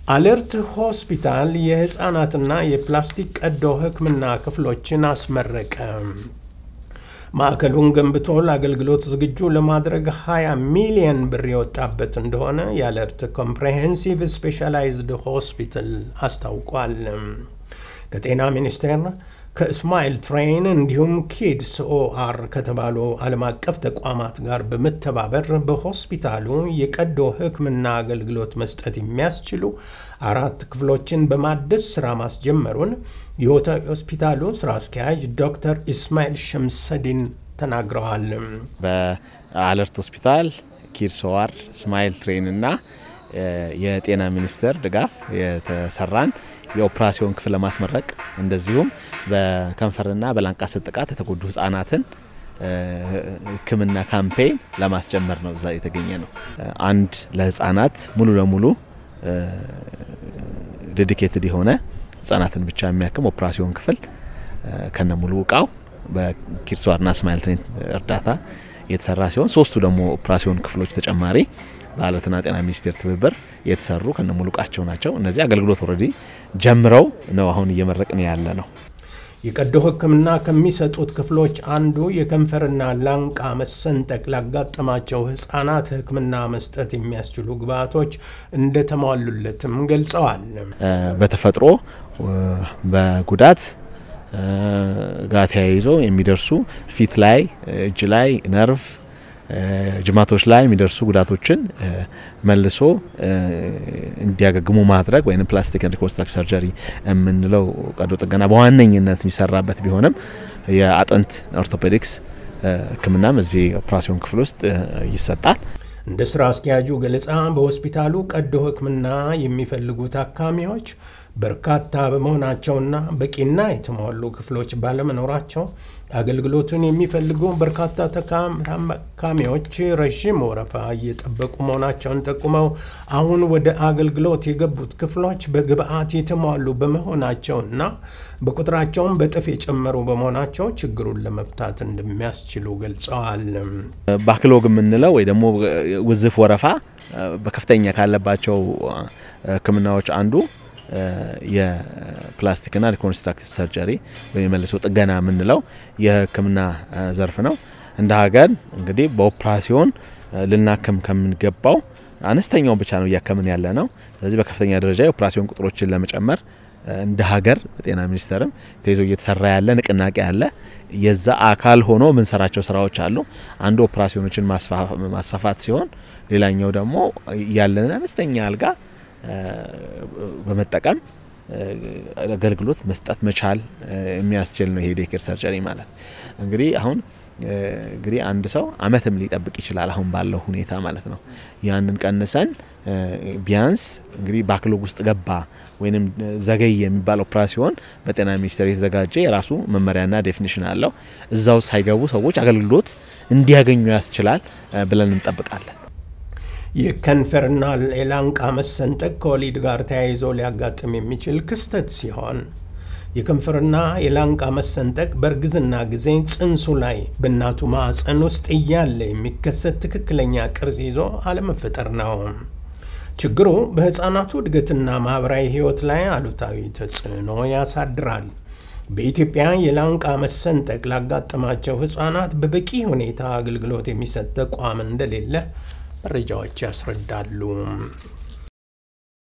አለርት ሆስፒታል የህፃናትና የፕላስቲክ ቀዶ ሕክምና ክፍሎችን አስመረቀ። ማዕከሉን ገንብቶ ለአገልግሎት ዝግጁ ለማድረግ 20 ሚሊየን ብር የወጣበት እንደሆነ የአለርት ኮምፕሬሄንሲቭ ስፔሻላይዝድ ሆስፒታል አስታውቋል። ከጤና ሚኒስቴር ከእስማኤል ትሬን እንዲሁም ኪድስ ኦአር ከተባሉ ዓለም አቀፍ ተቋማት ጋር በመተባበር በሆስፒታሉ የቀዶ ሕክምና አገልግሎት መስጠት የሚያስችሉ አራት ክፍሎችን በማደስ ስራ ማስጀመሩን የሆስፒታሉ ስራ አስኪያጅ ዶክተር ኢስማኤል ሸምሰዲን ተናግረዋል። በአለርት ሆስፒታል ኪድስ ኦአር፣ እስማኤል ትሬን እና የጤና ሚኒስቴር ድጋፍ የተሰራን የኦፕራሲዮን ክፍል ለማስመረቅ እንደዚሁም በከንፈርና በላንቃ ጥቃት የተጎዱ ህጻናትን ህክምና ካምፔን ለማስጀመር ነው እዛ የተገኘ ነው። አንድ ለህጻናት ሙሉ ለሙሉ ዴዲኬትድ የሆነ ህጻናትን ብቻ የሚያክም ኦፕራሲዮን ክፍል ከነ ሙሉ እቃው በኪድስዋርና ስማይል ትሬን እርዳታ የተሰራ ሲሆን ሶስቱ ደግሞ ኦፕራሲዮን ክፍሎች ተጨማሪ በአለርትና ጤና ሚኒስቴር ትብብር የተሰሩ ከነ ሙሉ እቃቸው ናቸው። እነዚህ አገልግሎት ኦልሬዲ ጀምረው ነው አሁን እየመረቅን ያለ ነው። የቀዶ ህክምና ከሚሰጡት ክፍሎች አንዱ የከንፈርና ላንቃ መሰንጠቅ ላጋጠማቸው ህጻናት ህክምና መስጠት የሚያስችሉ ግብዓቶች እንደተሟሉለትም ገልጸዋል። በተፈጥሮ በጉዳት ጋር ተያይዞ የሚደርሱ ፊት ላይ፣ እጅ ላይ፣ ነርቭ ጅማቶች ላይ የሚደርሱ ጉዳቶችን መልሶ እንዲያገግሙ ማድረግ ወይም ፕላስቲክ ሪኮንስትራክቲቭ ሰርጀሪ የምንለው ቀዶ ጥገና በዋነኝነት የሚሰራበት ቢሆንም የአጥንት ኦርቶፔዲክስ ህክምናም እዚህ ኦፕራሲዮን ክፍል ውስጥ ይሰጣል። እንደ ስራ አስኪያጁ ገለጻ በሆስፒታሉ ቀዶ ህክምና የሚፈልጉ ታካሚዎች በርካታ በመሆናቸውና በቂና የተሟሉ ክፍሎች ባለመኖራቸው አገልግሎቱን የሚፈልጉ በርካታ ታካሚዎች ረዥም ወረፋ እየጠበቁ መሆናቸውን ጠቁመው አሁን ወደ አገልግሎት የገቡት ክፍሎች በግብአት የተሟሉ በመሆናቸውና በቁጥራቸውም በጥፍ የጨመሩ በመሆናቸው ችግሩን ለመፍታት እንደሚያስችሉ ገልጸዋል። ባክሎግ የምንለው ወይ ደግሞ ውዝፍ ወረፋ በከፍተኛ ካለባቸው ህክምናዎች አንዱ የፕላስቲክና ሪኮንስትራክቲቭ ሰርጀሪ ወይም የመልሶ ጥገና የምንለው የህክምና ዘርፍ ነው። እንደ ሀገር እንግዲህ በኦፕራሲዮን ልናክም ከምንገባው አነስተኛውን ብቻ ነው እያከምን ያለ ነው። ስለዚህ በከፍተኛ ደረጃ የኦፕራሲዮን ቁጥሮችን ለመጨመር እንደ ሀገር በጤና ሚኒስቴርም ተይዞ እየተሰራ ያለ ንቅናቄ አለ። የዛ አካል ሆኖ የምንሰራቸው ስራዎች አሉ። አንዱ ኦፕራሲዮኖችን ማስፋፋት ሲሆን፣ ሌላኛው ደግሞ ያለንን አነስተኛ አልጋ በመጠቀም አገልግሎት መስጠት መቻል የሚያስችል ነው። ይሄ ዴኬር ሰርጀሪ ማለት እንግዲህ አሁን እንግዲህ አንድ ሰው አመትም ሊጠብቅ ይችላል፣ አሁን ባለው ሁኔታ ማለት ነው። ያንን ቀንሰን ቢያንስ እንግዲህ ባክሎግ ውስጥ ገባ ወይም ዘገይ የሚባል ኦፕራሲዮን በጤና ሚኒስቴር የተዘጋጀ የራሱ መመሪያና ዴፊኒሽን አለው። እዛው ሳይገቡ ሰዎች አገልግሎት እንዲያገኙ ያስችላል ብለን እንጠብቃለን። የከንፈርና የላንቃ መሰንጠቅ ከወሊድ ጋር ተያይዞ ሊያጋጥም የሚችል ክስተት ሲሆን የከንፈርና የላንቃ መሰንጠቅ በእርግዝና ጊዜ ጽንሱ ላይ በእናቱ ማዕፀን ውስጥ እያለ የሚከሰት ትክክለኛ ቅርጽ ይዞ አለመፈጠር ነው። ችግሩ በሕፃናቱ እድገትና ማኅበራዊ ሕይወት ላይ አሉታዊ ተጽዕኖ ያሳድራል። በኢትዮጵያ የላንቃ መሰንጠቅ ላጋጠማቸው ሕፃናት በበቂ ሁኔታ አገልግሎት የሚሰጥ ተቋም እንደሌለ መረጃዎች ያስረዳሉ።